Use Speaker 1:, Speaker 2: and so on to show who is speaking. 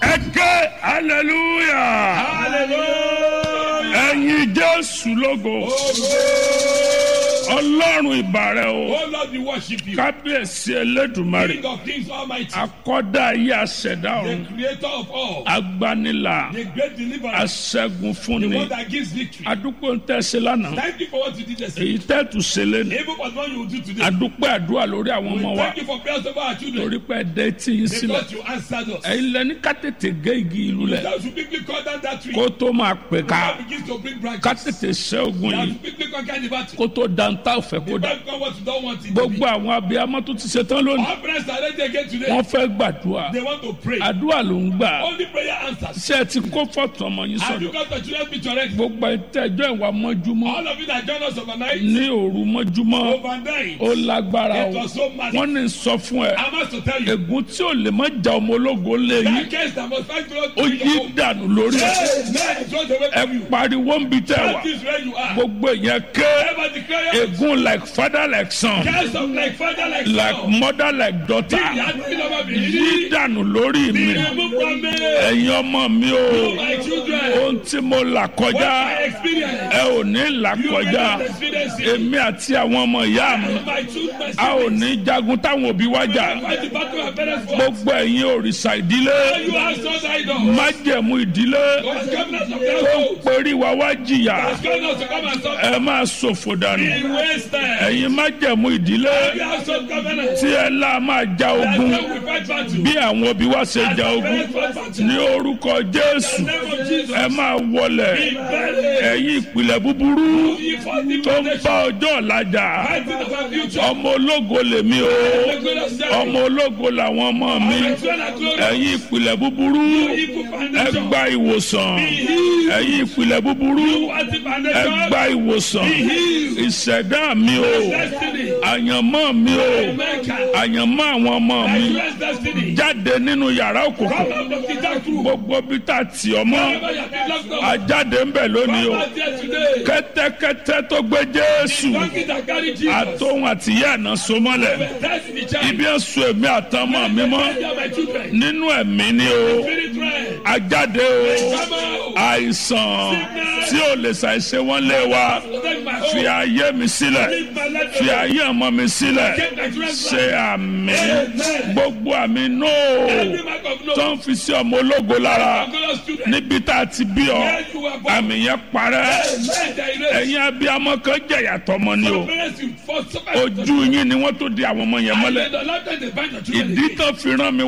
Speaker 1: ẹ ké hallelujah
Speaker 2: Hallelujah.
Speaker 1: ẹ̀yin jésù lógo ọlọ́run ìbàrẹ̀ o
Speaker 2: Oh Lord, we worship you.
Speaker 1: kábíyèsí elédùmarè
Speaker 2: King of kings almighty.
Speaker 1: akọ́dá ayé aṣẹ̀dá
Speaker 2: The
Speaker 1: ọ̀run
Speaker 2: creator of all.
Speaker 1: agbanilà
Speaker 2: The great deliverer.
Speaker 1: aṣẹ́gun
Speaker 2: The
Speaker 1: fúnni
Speaker 2: one that gives victory.
Speaker 1: adúpẹ́ ń tẹ̀sí lánàá
Speaker 2: Thank you for what you did yesterday.
Speaker 1: èyí tẹ́tù ṣẹlẹ̀ ní
Speaker 2: Even for what you will do today.
Speaker 1: adúpẹ́ àdúrà lórí àwọn
Speaker 2: We
Speaker 1: ọmọ wa
Speaker 2: thank you for prayers over our children.
Speaker 1: torí pé ẹ̀dẹ́ tí yín sílẹ̀
Speaker 2: Because you answered us.
Speaker 1: ẹ̀yin lẹ́ni ká tètè gé igi ìlú lẹ̀
Speaker 2: That should quickly cut down that tree.
Speaker 1: kó tó máa pè ká
Speaker 2: God begins to bring
Speaker 1: ká
Speaker 2: branches.
Speaker 1: tètè ṣẹ́ ogun
Speaker 2: That
Speaker 1: yìí
Speaker 2: should quickly conquer the battle.
Speaker 1: kó tó dantá òfẹ́ kó
Speaker 2: The
Speaker 1: dà
Speaker 2: battle come what you don't want it to be.
Speaker 1: gbogbo àwọn abiyamọ tó ti ṣe tán lónìí
Speaker 2: Our parents are ready again today.
Speaker 1: wọ́n fẹ́ gbàdúrà
Speaker 2: They want to pray.
Speaker 1: àdúrà ló ń gbà
Speaker 2: Only prayer answers.
Speaker 1: ṣé ẹ ti kó fọ́tò ọmọ yín
Speaker 2: Have you
Speaker 1: sọ̀dọ̀
Speaker 2: got the children picture ready?
Speaker 1: gbogbo ìtẹ́jọ́ ìwà mọ́júmọ́
Speaker 2: All of you that join us overnight,
Speaker 1: ní òru mọ́júmọ́
Speaker 2: overnight,
Speaker 1: ó lágbára
Speaker 2: it
Speaker 1: o
Speaker 2: was so massive.
Speaker 1: wọ́n ní sọ fún ẹ
Speaker 2: I must to tell you,
Speaker 1: ègún tí ò lè má ja ọmọ ológo lé yín
Speaker 2: that case that must fight God
Speaker 1: ó
Speaker 2: to
Speaker 1: yí
Speaker 2: your home.
Speaker 1: dànù lórí ẹ
Speaker 2: Amen. It's not away
Speaker 1: ẹ
Speaker 2: from you.
Speaker 1: pariwo ń bi tẹ wà
Speaker 2: That is where you are.
Speaker 1: gbogbo èèyàn ké
Speaker 2: Ever declare
Speaker 1: ègún like father like son
Speaker 2: cast of like father like
Speaker 1: like
Speaker 2: son.
Speaker 1: mother like daughter
Speaker 2: Ìyá tí lọ́wọ́ mi
Speaker 1: yí
Speaker 2: rí.
Speaker 1: dànù lórí mi
Speaker 2: Remove from me.
Speaker 1: ẹ̀yin ọmọ mi o
Speaker 2: My children.
Speaker 1: ohun tí mo là
Speaker 2: What
Speaker 1: kọjá
Speaker 2: I experience.
Speaker 1: ẹ ò ní là
Speaker 2: You
Speaker 1: kọjá
Speaker 2: cannot experience it.
Speaker 1: èmi àti àwọn ọmọ ìyá mi
Speaker 2: My children, my
Speaker 1: a ò
Speaker 2: siblings.
Speaker 1: ní jagun táwọn òbí wá jà
Speaker 2: Fight the battle of parents for.
Speaker 1: gbogbo ẹ̀yin òrìṣà ìdílé
Speaker 2: You are so idol.
Speaker 1: májẹ̀mú ìdílé
Speaker 2: God's covenant of
Speaker 1: tó ń
Speaker 2: household.
Speaker 1: perí wa wá jìyà
Speaker 2: God's covenant to come and suffer.
Speaker 1: ẹ máa ṣòfò dànù
Speaker 2: In wasted.
Speaker 1: ẹ̀yin májẹ̀mú ìdílé
Speaker 2: You are so covenant.
Speaker 1: tí ẹ lá máa ja ogun
Speaker 2: That's how we fight battle.
Speaker 1: bí àwọn òbí wa ṣe ja ogun
Speaker 2: Parents fight battle.
Speaker 1: ní orúkọ jésù
Speaker 2: In the name of Jesus.
Speaker 1: ẹ máa wọlẹ̀
Speaker 2: Be buried.
Speaker 1: ẹ̀yin ìpìlẹ̀ búburú
Speaker 2: You fought the
Speaker 1: tó ń
Speaker 2: foundation.
Speaker 1: bá ọjọ́ ọ̀la jà
Speaker 2: Fighting of our future.
Speaker 1: ọmọ ológo lèmi o
Speaker 2: The glorious day.
Speaker 1: ọmọ ológo làwọn ọmọ mi
Speaker 2: My children are glorious.
Speaker 1: ẹ̀yin ìpìlẹ̀ búburú
Speaker 2: Evil
Speaker 1: ẹ
Speaker 2: foundation.
Speaker 1: gba ìwòsàn ẹ̀yin ìpìlẹ̀ búburú
Speaker 2: What the
Speaker 1: ẹ
Speaker 2: foundation.
Speaker 1: gba ìwòsàn ìṣẹ̀dá mi o
Speaker 2: Destiny.
Speaker 1: àyànmọ́ mi o
Speaker 2: America.
Speaker 1: àyànmọ́ àwọn ọmọ mi
Speaker 2: Nigeria's destiny.
Speaker 1: jáde nínú yàrá
Speaker 2: Come
Speaker 1: òkùnkùn
Speaker 2: out of the dark room.
Speaker 1: gbogbo bí tá a tì ọ́ mọ́
Speaker 2: Wherever you have been locked up.
Speaker 1: ajáde ń bẹ̀ lónìí o
Speaker 2: Come out here today.
Speaker 1: kẹ́tẹ́kẹ́tẹ́ tó gbé jésù
Speaker 2: Donkey that carry Jesus.
Speaker 1: àtòhun àtìyá àná so mọ́lẹ̀
Speaker 2: That's the child.
Speaker 1: ibi ẹ̀sùn èmi àtọmọ mi mọ́
Speaker 2: They are my children.
Speaker 1: nínú ẹ̀mí ni o
Speaker 2: Spirit realm.
Speaker 1: ajáde o
Speaker 2: Come out.
Speaker 1: àìsàn tí ò lè ṣàìṣe wọ́n lé wa
Speaker 2: Protect my
Speaker 1: fi
Speaker 2: home.
Speaker 1: ayé mi sílẹ̀
Speaker 2: Leave my life
Speaker 1: fi
Speaker 2: alone.
Speaker 1: ayé ọmọ mi sílẹ̀
Speaker 2: Keep my children's
Speaker 1: ṣe
Speaker 2: life.
Speaker 1: àmì
Speaker 2: Amen.
Speaker 1: gbogbo àmì nóò
Speaker 2: Every mark of no.
Speaker 1: tó ń fi sí ọmọ ológo lára
Speaker 2: Glorious children.
Speaker 1: níbi tá a ti bí ọ
Speaker 2: Where you were born.
Speaker 1: àmì yẹn parẹ́
Speaker 2: Amen. They erase.
Speaker 1: ẹ̀yin abiyamọ kan jẹ̀yà tọmọ ni o
Speaker 2: Some parents you for suffer.
Speaker 1: ojú yín ni wọ́n tó di àwọn ọmọ yẹn
Speaker 2: And
Speaker 1: mọ́lẹ̀
Speaker 2: then the lifetime they bind your children
Speaker 1: ìdí
Speaker 2: again.
Speaker 1: tó fi rán mi